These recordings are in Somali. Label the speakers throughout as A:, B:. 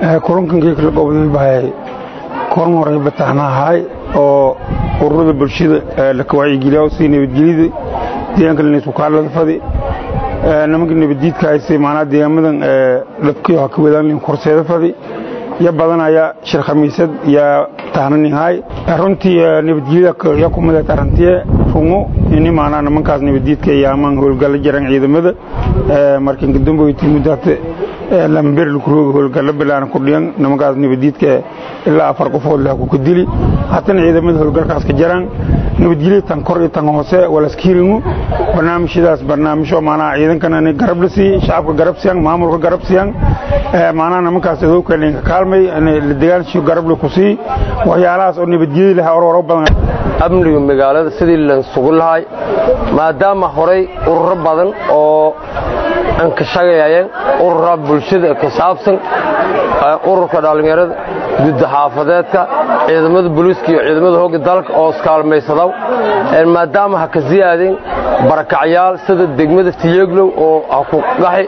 A: kulankankii kala gobday bahay kulan horay bataanahay oo ururada bulshada la kawacyigeliya sii nabadgelida deegaanka lanisukaalada fadi nimanka nabaddiidka hayse maanaa deegaamadan dadkii ha ka wadaan korseeda fadi ya badanaya shir khamiisad yaa tahnanihay runtii nabadgelyada ya kumida tarantiye rungo ini maanaa nimankaas nabaddiidka yaamaan howlgalla jaran ciidamada markan kadamboyti muddaate lamber lakurooga howlgalla bilaana kudhiyan nimankaas nabaddiidka ilaa afar qofood lah ku kadili hatana ciidamada howlgalkaas ka jaraan nabadgelya tan kor iyo tan hoose walaskiiringu barnaamijyadaas barnaamijyo maanaa ciidankana garab la siiy shacabka garab siyan maamulka garab siyan maanaa nimankaas adowka linka kaalmay la dagaalshiyo garab la ku sii waxyaalahaas oo nabadgelya laha ororo badan
B: amniga magaalada sidii la sugu lahay maadaama horay ururo badan oo aan ka shaqeeyeen urura bulshada ka saabsan ururka dhallinyarada gudda xaafadeedka ciidamada booliiska iyo ciidamada hogga dalka oo iskaalmaysadaw maadaama ha ka siyaadeen barakacyaal sida degmada tiyeglow oo ha ku qaxi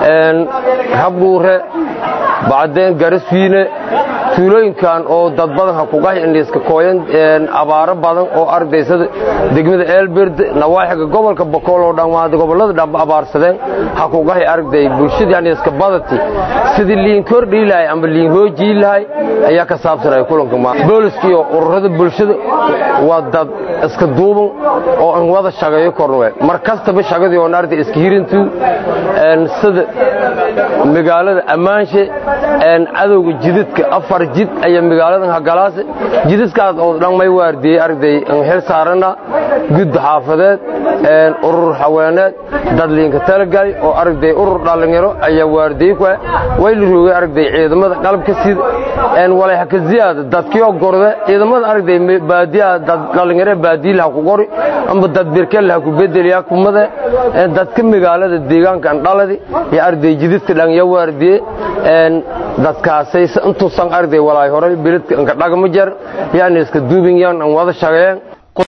B: habdhuure bacdeen gariswiine tuulooyinkan oo dad badan ha ku qaxi indhiiska kooyan abaaro badan oo ardaysada degmada eelberde nawaaxiga gobolka bokool oo dhammaada gobollada dhamba abaarsadeen ha ku qaxi arday bulshadii indhiiska badati sidii liin kordhii lahay amba liin hoojii lahay ayaa ka saabsanaya kulanka booliska iyo ururada bulshada waa dad iska duuban oo aan wada shaqeeyo kornwe mar kastaba shaqadii oon arday iska hirintu sida magaalada ammaanshe cadowga jidadka afar jid ayaa magaaladan hagalaase jidadkaas oo dhan may waardiyey arday xil saarana gudda xaafadeed urur haweeneed dadliinka talagali oo arday urur dhallinyaro ayaa waardiyey ku way la roogay arday ciidamada qalabka sida walay haka ziyaada dadkii gorde ciidamada arday baadiyaha dad dhallinyaro baadiyaha ku qori amba dad birkel ha ku bedeliya kumada dadka magaalada deegaanka dhaladi iyo arday jidadka dhan ya waardiye dadkaasay intuusan arday walaay horay biladka dhagma jar yaani iska duubin yaan aan wada shaqeeyeen